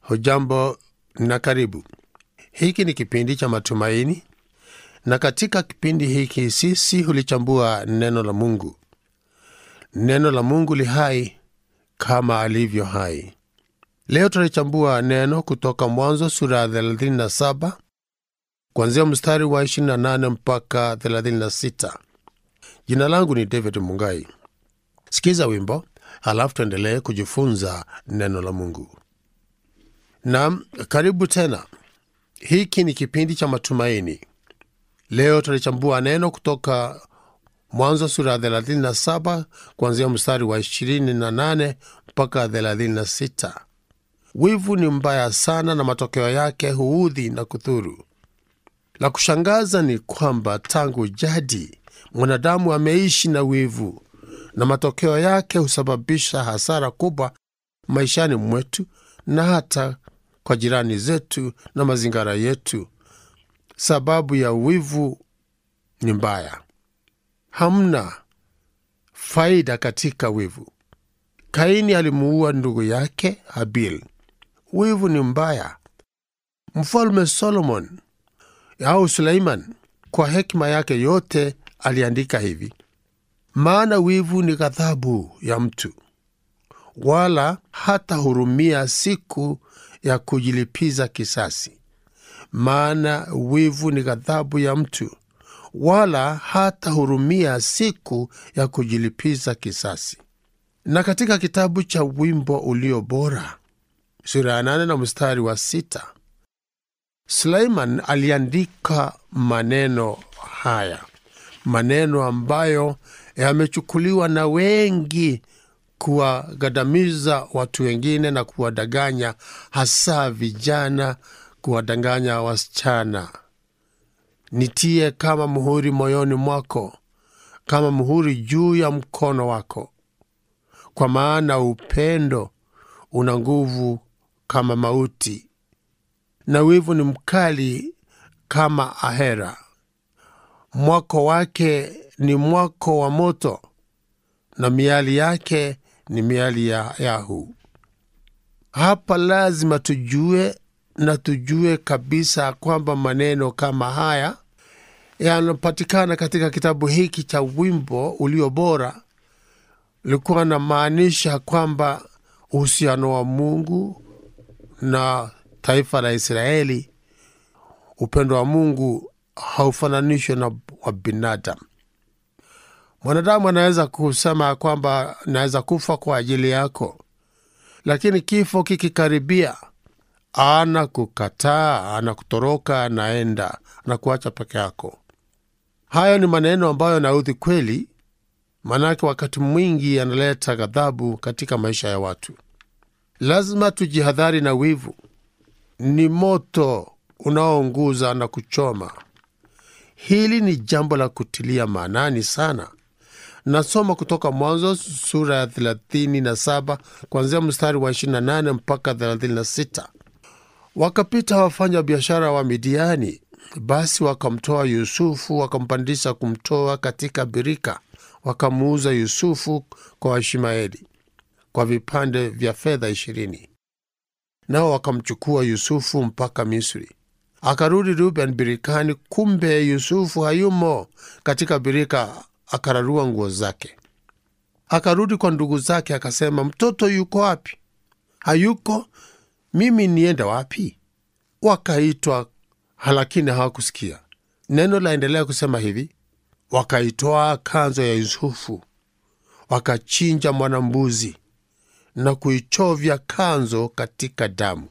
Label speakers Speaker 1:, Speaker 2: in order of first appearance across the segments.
Speaker 1: Hujambo na karibu. Hiki ni kipindi cha matumaini, na katika kipindi hiki sisi hulichambua neno la Mungu. Neno la Mungu li hai kama alivyo hai. Leo tunalichambua neno kutoka Mwanzo sura ya 37 kuanzia mstari wa 28 mpaka 36. Jina langu ni David Mungai. Sikiza wimbo halafu tuendelee kujifunza neno la Mungu. Naam, karibu tena. Hiki ni kipindi cha matumaini. Leo tunalichambua neno kutoka Mwanzo sura ya 37 kuanzia mstari wa 28 mpaka 36. Wivu ni mbaya sana na matokeo yake huudhi na kudhuru. La kushangaza ni kwamba tangu jadi mwanadamu ameishi na wivu, na matokeo yake husababisha hasara kubwa maishani mwetu na hata kwa jirani zetu na mazingira yetu. Sababu ya wivu ni mbaya. Hamna faida katika wivu. Kaini alimuua ndugu yake Habil. Wivu ni mbaya. Mfalme Solomon au Suleiman kwa hekima yake yote aliandika hivi: maana wivu ni ghadhabu ya mtu, wala hata hurumia siku ya kujilipiza kisasi. Maana wivu ni ghadhabu ya mtu, wala hata hurumia siku ya kujilipiza kisasi. Na katika kitabu cha Wimbo Ulio Bora sura ya nane na mstari wa sita Suleiman aliandika maneno haya, maneno ambayo yamechukuliwa na wengi kuwagadamiza watu wengine na kuwadanganya, hasa vijana, kuwadanganya wasichana. Nitie kama muhuri moyoni mwako, kama muhuri juu ya mkono wako, kwa maana upendo una nguvu kama mauti, na wivu ni mkali kama ahera. Mwako wake ni mwako wa moto, na miali yake ni miali ya yahu. Hapa lazima tujue na tujue kabisa kwamba maneno kama haya yanapatikana katika kitabu hiki cha Wimbo Ulio Bora, likuwa na maanisha kwamba uhusiano wa Mungu na taifa la Israeli, upendo wa Mungu haufananishwe na wa binadamu. Mwanadamu anaweza kusema kwamba naweza kufa kwa ajili yako, lakini kifo kikikaribia, ana kukataa, ana kutoroka, anaenda na kuacha peke yako. Hayo ni maneno ambayo yanaudhi kweli, maanake wakati mwingi yanaleta ghadhabu katika maisha ya watu. Lazima tujihadhari na wivu. Ni moto unaounguza na kuchoma. Hili ni jambo la kutilia maanani sana. Nasoma kutoka Mwanzo sura ya 37 kuanzia mstari wa 28 mpaka 36. Wakapita wafanya biashara wa Midiani, basi wakamtoa Yusufu, wakampandisha kumtoa katika birika, wakamuuza Yusufu kwa Waishmaeli kwa vipande vya fedha ishirini. Nao wakamchukua Yusufu mpaka Misri. Akarudi Ruben birikani, kumbe Yusufu hayumo katika birika. Akararua nguo zake, akarudi kwa ndugu zake, akasema, mtoto yuko wapi? Hayuko, mimi nienda wapi? Wakaitwa, lakini hawakusikia. Neno laendelea kusema hivi, wakaitoa kanzo ya Yusufu, wakachinja mwanambuzi na kuichovya kanzo katika damu.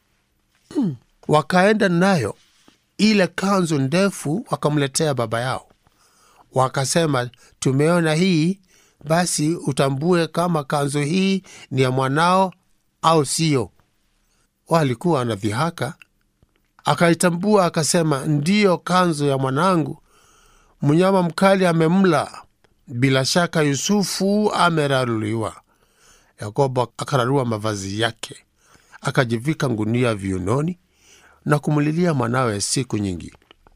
Speaker 1: Hmm. Wakaenda nayo ile kanzo ndefu, wakamletea baba yao, wakasema, tumeona hii, basi utambue kama kanzo hii ni ya mwanao au siyo. Walikuwa wanadhihaka. Akaitambua akasema, ndiyo kanzo ya mwanangu, mnyama mkali amemla, bila shaka Yusufu ameraruliwa. Yakobo akararua mavazi yake, akajivika ngunia viunoni na kumlilia mwanawe siku nyingi.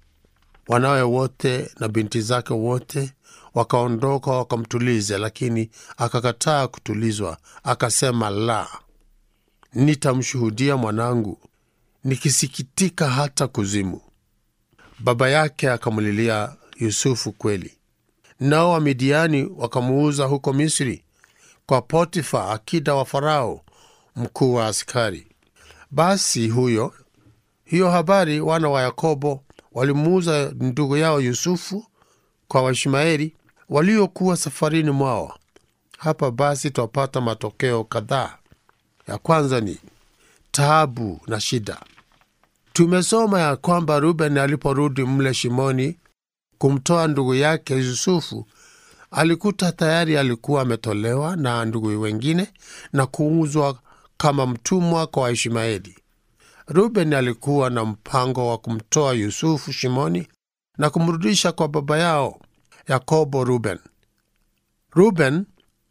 Speaker 1: Wanawe wote na binti zake wote wakaondoka wakamtulize, lakini akakataa kutulizwa, akasema, la, nitamshuhudia mwanangu, nikisikitika hata kuzimu. Baba yake akamlilia Yusufu kweli, nao Wamidiani wakamuuza huko Misri kwa Potifa, akida wa Farao, mkuu wa askari. Basi huyo hiyo habari, wana wa Yakobo walimuuza ndugu yao Yusufu kwa Waishmaeli waliokuwa safarini mwao. Hapa basi twapata matokeo kadhaa. Ya kwanza ni taabu na shida. Tumesoma ya kwamba Ruben aliporudi mle shimoni kumtoa ndugu yake Yusufu, alikuta tayari alikuwa ametolewa na ndugu wengine na kuuzwa kama mtumwa kwa Waishmaeli. Ruben alikuwa na mpango wa kumtoa Yusufu shimoni na kumrudisha kwa baba yao Yakobo. Ruben Ruben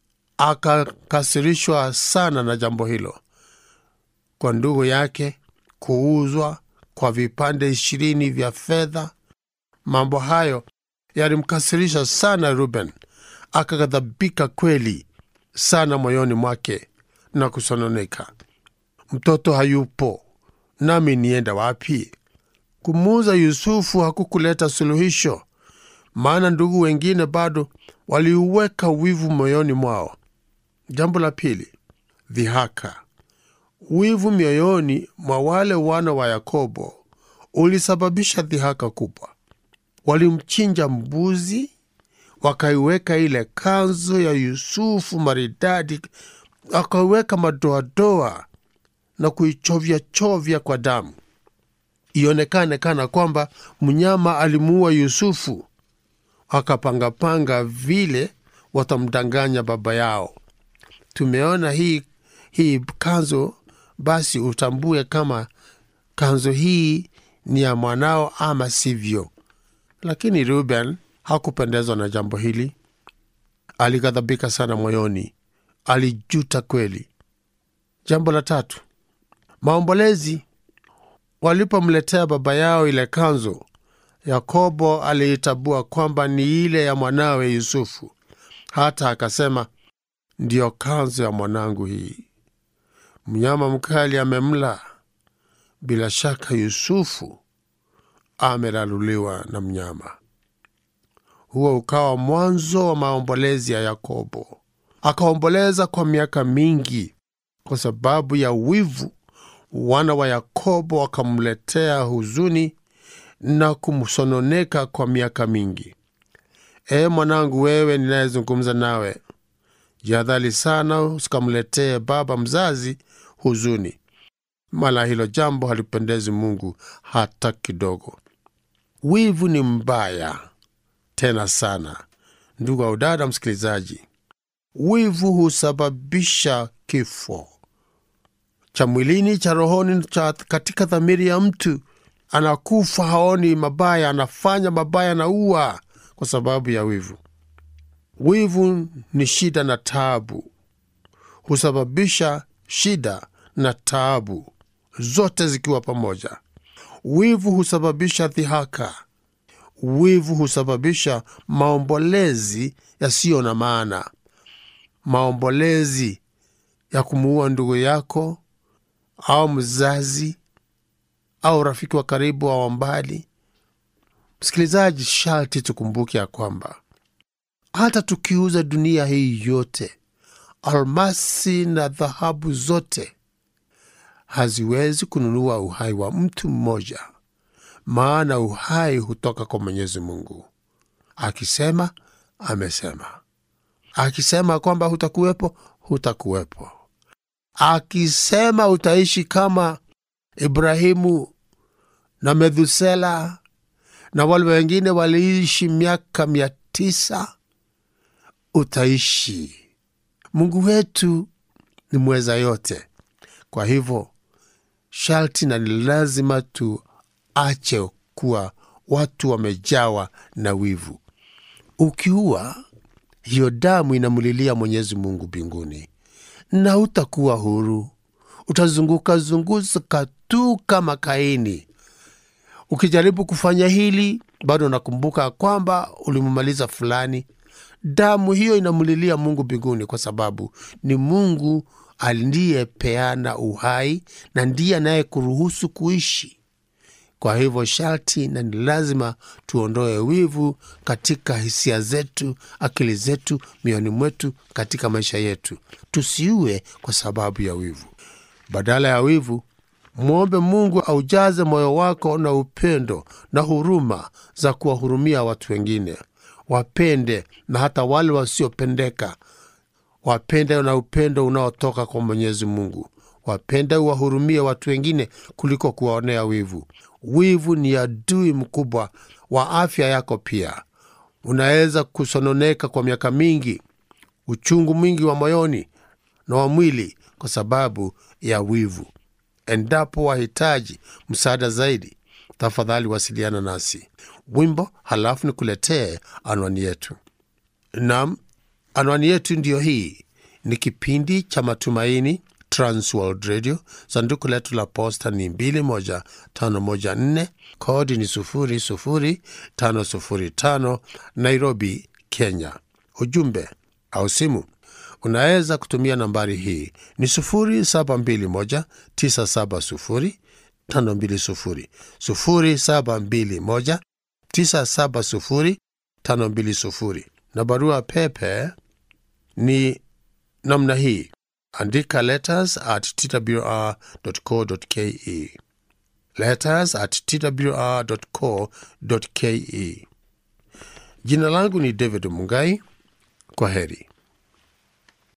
Speaker 1: akakasirishwa sana na jambo hilo, kwa ndugu yake kuuzwa kwa vipande ishirini vya fedha. Mambo hayo yalimkasirisha sana Ruben, akaghadhabika kweli sana moyoni mwake na kusononeka, mtoto hayupo, nami nienda wapi? Kumuuza Yusufu hakukuleta suluhisho, maana ndugu wengine bado waliuweka wivu moyoni mwao. Jambo la pili, dhihaka. Wivu mioyoni mwa wale wana wa Yakobo ulisababisha dhihaka kubwa. Walimchinja mbuzi, wakaiweka ile kanzu ya Yusufu maridadi, wakaiweka madoadoa na kuichovya chovya kwa damu, ionekane kana kwamba mnyama alimuua Yusufu. Wakapangapanga vile watamdanganya baba yao. Tumeona hii hii kanzu, basi utambue kama kanzu hii ni ya mwanao ama sivyo. Lakini Ruben hakupendezwa na jambo hili, alighadhabika sana moyoni, alijuta kweli. Jambo la tatu, maombolezi. Walipomletea baba yao ile kanzu, Yakobo aliitabua kwamba ni ile ya mwanawe Yusufu, hata akasema, ndiyo kanzu ya mwanangu hii. Mnyama mkali amemla, bila shaka Yusufu ameraruliwa na mnyama. Huo ukawa mwanzo wa maombolezi ya Yakobo. Akaomboleza kwa miaka mingi kwa sababu ya wivu. Wana wa Yakobo wakamletea huzuni na kumsononeka kwa miaka mingi. E mwanangu, wewe ninayezungumza nawe, jihadhari sana usikamletee baba mzazi huzuni, mala hilo jambo halipendezi Mungu hata kidogo. Wivu ni mbaya tena sana, ndugu au dada msikilizaji. Wivu husababisha kifo cha mwilini, cha rohoni, cha katika dhamiri ya mtu. Anakufa haoni mabaya, anafanya mabaya, anaua kwa sababu ya wivu. Wivu ni shida na taabu, husababisha shida na taabu zote zikiwa pamoja. Wivu husababisha dhihaka. Wivu husababisha maombolezi yasiyo na maana, maombolezi ya kumuua ndugu yako au mzazi au rafiki wa karibu au wa mbali. Msikilizaji, sharti tukumbuke ya kwamba hata tukiuza dunia hii yote, almasi na dhahabu zote, haziwezi kununua uhai wa mtu mmoja, maana uhai hutoka kwa Mwenyezi Mungu. Akisema amesema, akisema kwamba hutakuwepo, hutakuwepo. Akisema utaishi kama Ibrahimu na Methusela na wale wengine waliishi miaka mia tisa, utaishi. Mungu wetu ni mweza yote. Kwa hivyo sharti na ni lazima tuache kuwa watu wamejawa na wivu. Ukiua, hiyo damu inamlilia Mwenyezi Mungu mbinguni, na utakuwa huru. Utazunguka zunguka tu kama Kaini. Ukijaribu kufanya hili, bado unakumbuka kwamba ulimumaliza fulani. Damu hiyo inamlilia Mungu mbinguni, kwa sababu ni Mungu aliyepeana uhai na ndiye anayekuruhusu kuishi. Kwa hivyo sharti na ni lazima tuondoe wivu katika hisia zetu, akili zetu, mioyoni mwetu, katika maisha yetu. Tusiue kwa sababu ya wivu. Badala ya wivu, mwombe Mungu aujaze moyo wako na upendo na huruma za kuwahurumia watu wengine. Wapende na hata wale wasiopendeka. Wapende na upendo unaotoka kwa Mwenyezi Mungu. Wapende uwahurumie watu wengine kuliko kuwaonea wivu. Wivu ni adui mkubwa wa afya yako. Pia unaweza kusononeka kwa miaka mingi, uchungu mwingi wa moyoni na wa mwili kwa sababu ya wivu. Endapo wahitaji msaada zaidi, tafadhali wasiliana nasi. Wimbo halafu nikuletee anwani yetu. Nam, anwani yetu ndiyo hii. Ni kipindi cha Matumaini, Transworld Radio. Sanduku letu la posta ni 21514 kodi ni 00505 Nairobi, Kenya. Ujumbe au simu unaweza kutumia nambari hii ni 0721970520 0721970520 na barua pepe ni namna hii andika letters at twr.co.ke letters at twr.co.ke jina langu ni david mungai kwa heri